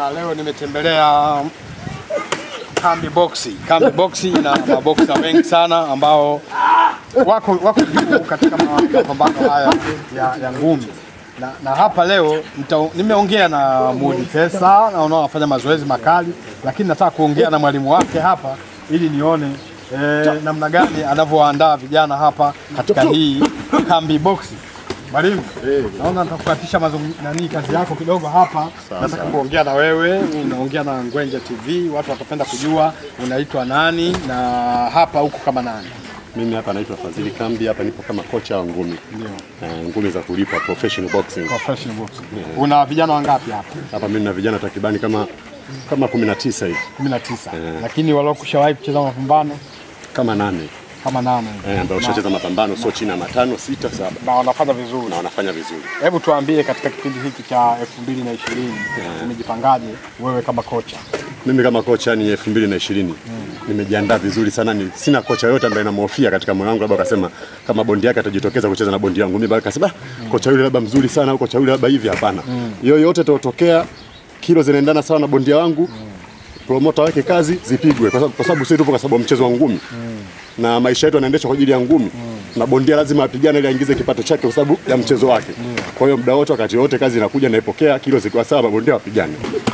bana, leo nimetembelea Kambi Boxi. Kambi Boxi ina maboksa wengi sana ambao wako wako juu katika ma- mapambano haya ya, ya ngumi na, na hapa leo nita, nimeongea na Mudi Pesa na unaofanya mazoezi makali, lakini nataka kuongea na mwalimu wake hapa ili nione eh, namna gani anavyoandaa vijana hapa katika hii Kambi Boxi. Mwalimu, naona nitakukatisha mazungumzo nani kazi yako kidogo hapa. Nataka kuongea na wewe, unaongea na Ngwenje TV, watu watapenda kujua unaitwa nani na hapa huko kama nani. Mimi hapa naitwa Fadhili Kambi, hapa nipo kama kocha wa ngumi Ndio. Eh, ngumi za kulipwa professional boxing. Professional boxing. Una vijana wangapi hapa? Hapa mimi na vijana takribani kama kama 19 hivi 19. Lakini waliokushawahi kucheza mapambano kama nane kama nane. eh, ambao ushacheza mapambano sio chini ya matano sita saba Na wanafanya vizuri. na wanafanya vizuri. Hebu tuambie katika kipindi hiki cha 2020 umejipangaje wewe kama kocha? Mimi kama kocha ni 2020 nimejiandaa vizuri sana, ni sina kocha yote ambaye namhofia katika moyo wangu, labda akasema kama bondi yake atajitokeza kucheza na bondi yangu, mimi bado kasema "Ah, kocha yule labda mzuri sana au kocha yule labda hivi. Hapana, yoyote itatokea, kilo zinaendana sawa na bondia wangu, promota wake kazi zipigwe, kwa sababu- kwa sababu sisi tupo kwa sababu ya mchezo wa ngumi na maisha yetu yanaendeshwa kwa ajili ya ngumi na bondia lazima apigane ili aingize kipato chake kwa sababu ya mchezo wake. Kwa hiyo muda wote, wakati wote, kazi inakuja naipokea, kilo zikiwa sawa, mabondia wapigane.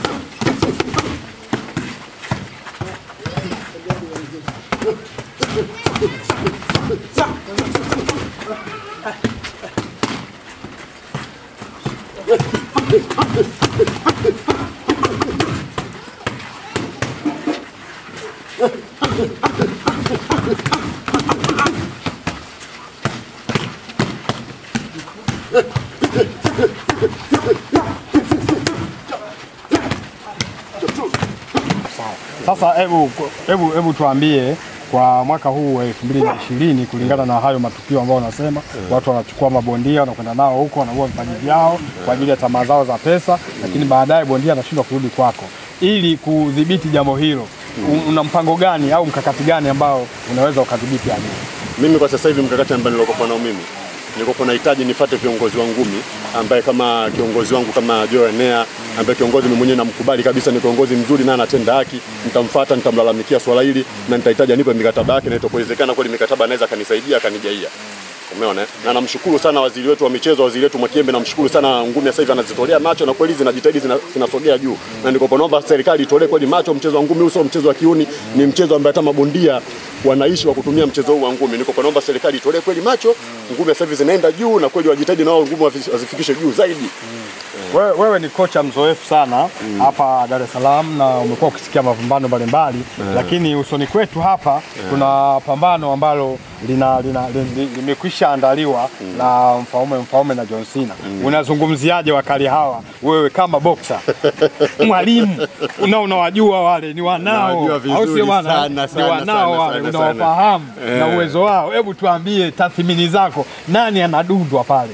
Sasa hebu hebu hebu tuambie kwa mwaka huu wa 2020 kulingana na hayo matukio ambayo unasema watu wanachukua mabondia wanakwenda nao huko wanaua vipaji vyao kwa ajili ya tamaa zao za pesa, lakini baadaye bondia anashindwa kurudi kwako. Ili kudhibiti jambo hilo, u- una mpango gani au mkakati gani ambao unaweza ukadhibiti hali hiyo? Mimi kwa sasa hivi mkakati ambao nilikopo nao mimi nilikopo nahitaji nifate viongozi wa ngumi ambaye kama kiongozi wangu kama Joe Enea ambaye kiongozi mimi mwenyewe namkubali kabisa, ni kiongozi mzuri na anatenda haki. Nitamfuata, nitamlalamikia swala hili na nitahitaji anipe mikataba yake, na itapowezekana kweli mikataba anaweza akanisaidia akanijaia. Umeona, eh? na namshukuru sana waziri wetu wa michezo, waziri wetu Mwakiembe, namshukuru sana. Ngumi sasa hivi anazitolea macho na kweli zinajitahidi, zina- zinasogea juu, na niko naomba serikali itolee kweli macho mchezo wa ngumi. Huu sio mchezo wa kiuni, ni mchezo ambaye hata mabondia wanaishi wa kutumia mchezo huu wa ngumi. Niko naomba serikali itolee kweli macho, ngumi sasa hivi zinaenda juu, na kweli wajitahidi nao ngumi wafi- wazifikishe juu zaidi. Wewe, wewe ni kocha mzoefu sana hapa Dar es Salaam na umekuwa ukisikia mapambano mbalimbali lakini usoni kwetu hapa kuna pambano ambalo lina, lina, li- li- limekwisha andaliwa na Mfaume Mfaume na John Cena. Unazungumziaje wakali hawa wewe kama boxer mwalimu una unawajua wale ni wanao Nawajua au vizuri sio bwana? sana, Ni sana, wanao sana, wale sana, sana. unawafahamu na Eh. uwezo wao. Hebu tuambie tathmini zako, nani anadundwa pale?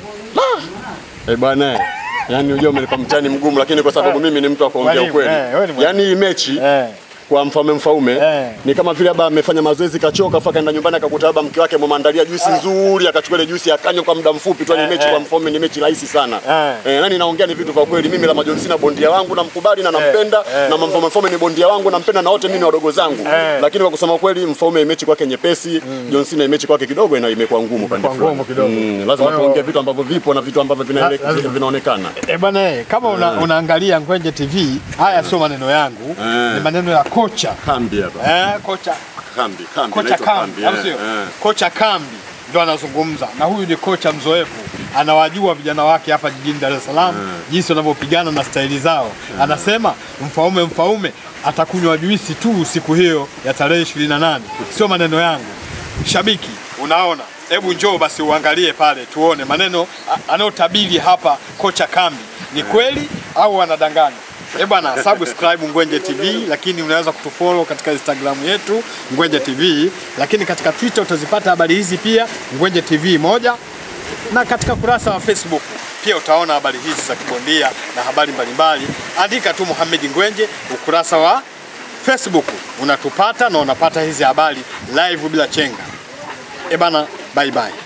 Eh bwana, eh, yani unajua umenipa mtani mgumu, lakini kwa sababu mimi ni mtu wa kuongea Mwalimu, ukweli, eh, wewe ni mwalimu. yani hii mechi Eh. kwa mfalme mfaume Eh. ni kama vile labda amefanya mazoezi kachoka, afa kaenda nyumbani akakuta labda mke wake amemwandalia juisi nzuri, akachukua ile juisi akanywa kwa muda mfupi tu. Ni Eh, mechi eh. kwa mfaume ni mechi rahisi sana Eh. eh, nani naongea ni vitu vya kweli. Mimi Lama John Cena bondia wangu namkubali na nampenda, eh. na mfalme mfaume ni bondia wangu nampenda, na wote mimi ni wadogo zangu, Eh. lakini kwa kusema kweli mfaume mechi kwake nyepesi, John Cena mechi kwake kidogo ina imekuwa ngumu pande Imekuwa ngumu kidogo. Mm, lazima Kwa hiyo- tuongee vitu ambavyo vipo na vitu ambavyo vinaele- lazima. vinaonekana. E bwana, eh, kama una, unaangalia Ngwenje TV, haya sio maneno yangu, Eh. ni maneno ya kocha Kambi hapa, eh, kocha kambi, kambi, kocha naitwa Kambi, au eh, sio? eh. Kocha Kambi ndo anazungumza, na huyu ni kocha mzoefu, anawajua vijana wake hapa jijini Dar es Salaam jinsi wanavyopigana na staili zao. Anasema Mfaume Mfaume atakunywa juisi tu siku hiyo ya tarehe 28, sio maneno yangu. Shabiki, unaona, hebu njoo basi uangalie pale tuone maneno a- anayotabiri hapa kocha Kambi ni kweli au anadanganya. Eh bana, subscribe Ngwenje TV, lakini unaweza kutufollow katika Instagram yetu Ngwenje TV, lakini katika Twitter utazipata habari hizi pia Ngwenje TV moja, na katika kurasa wa Facebook pia utaona habari hizi za kibondia na habari mbalimbali. Andika tu Mohamed Ngwenje, ukurasa wa Facebook unatupata na unapata hizi habari live bila chenga. Eh bana, bye bye.